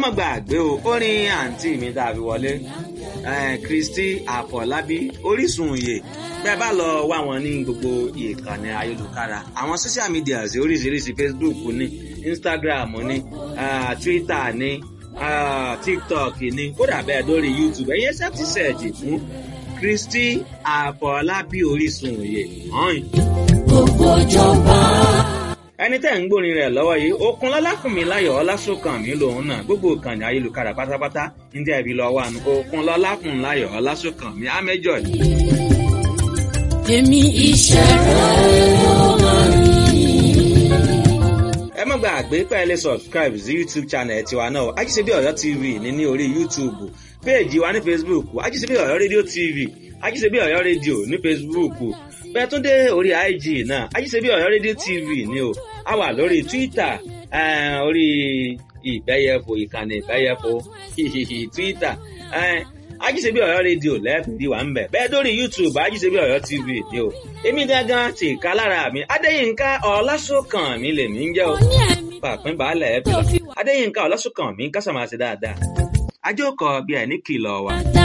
mọ̀ gbàgbé o orin àǹtí mi tá a fi wọlé Kristi Àfọlábí Orísun òye bẹ́ẹ̀ bá lọ wá wọn ní gbogbo ìkànnì ayélujára àwọn social media oríṣiríṣi Facebook ní Instagram ní uh, Twitter ní uh, TikTok ní kódà bẹ́ẹ̀ lórí YouTube ẹ̀yẹ ṣẹ́ẹ̀tì ṣẹ̀jì fún Kristi Àfọlábí Orísun òye hàn. gbogbo ìjọba. ẹni tẹ́ ń gbórin rẹ̀ lọ́wọ́ yìí okun lọ́láfùnmi láyọ̀ ọlásùnkànmí lòun náà gbogbo ìkànnì ayélujára pátápátá ní tẹ́ fi lọ́wọ́ àná okun lọ́láfùnmi láyọ̀ ọlásùnkànmí ámẹ́jọ ni. èmi iṣẹ́ rẹ̀ ló máa ní. ẹ má gbàgbé pé ẹ lè subscribe sí youtube channel tiwa náà ajíṣebí ọ̀yọ́ tv ní ní orí youtube péèjì wa ní facebook ajíṣebí ọ̀yọ́ rédíò tv ajíṣebí ọ̀yọ́ rédíò ní facebook bẹ́ẹ̀ tún dé orí ig náà ajíṣebí ọ̀yọ́ rédíò tv ni o a wà lórí twitter eh, orí ìbẹ́yẹfò ìkànnì ìbẹ́yẹfò twitter eh, ajíṣebí ọ̀yọ́ rédíò lẹ́ẹ̀fìdí wà ń bẹ̀ bẹ́ẹ̀ dórí youtube ajíṣebí ọ̀yọ́ tv ni o èmi gangan ti ká lára mi adéyínká ọlásùnkàn mi lèmi ń jẹ́ o ní ẹ̀mí pàpín baálẹ̀ ẹ̀ bí adéyínká ọlásùnkàn mi kásàmáṣe dáadáa ajókòó bí ẹ̀ ní kìlọ̀ wà. dáadáa.